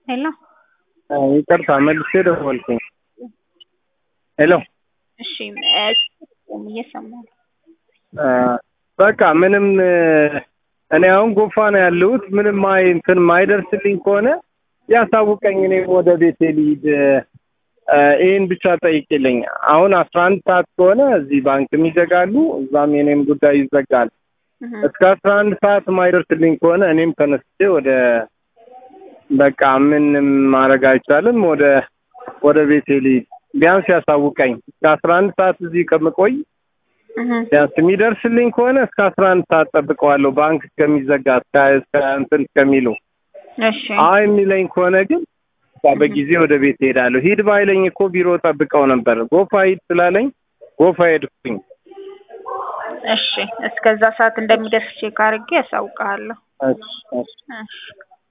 ሄሎ ይቅርታ መልሼ ደወልኩኝ። ሄሎ እሺ እየሰማሁ ነው። በቃ ምንም እኔ አሁን ጎፋ ነው ያለሁት። ምንም አይ እንትን ማይደርስልኝ ከሆነ ያሳውቀኝ፣ እኔም ወደ ቤቴ ልሂድ። ይህን ብቻ ጠይቅልኝ። አሁን አስራ አንድ ሰዓት ከሆነ እዚህ ባንክም ይዘጋሉ፣ እዛም የኔም ጉዳይ ይዘጋል። እስከ አስራ አንድ ሰዓት ማይደርስልኝ ከሆነ እኔም ተነስቼ ወደ በቃ ምንም ማድረግ አይቻልም፣ ወደ ወደ ቤቴ ልሂድ። ቢያንስ ያሳውቀኝ። እስከ አስራ አንድ ሰዓት እዚህ ከምቆይ ቢያንስ የሚደርስልኝ ከሆነ እስከ አስራ አንድ ሰዓት ጠብቀዋለሁ፣ ባንክ እስከሚዘጋ እስከ እንትን እስከሚሉ። እሺ አይ የሚለኝ ከሆነ ግን በጊዜ ወደ ቤት እሄዳለሁ። ሂድ ባይለኝ እኮ ቢሮ ጠብቀው ነበር። ጎፋ ሂድ ስላለኝ ጎፋ ሄድኩኝ። እሺ እስከዛ ሰዓት እንደሚደርስ ቼክ አድርጌ ያሳውቅሃለሁ። እሺ እሺ እሺ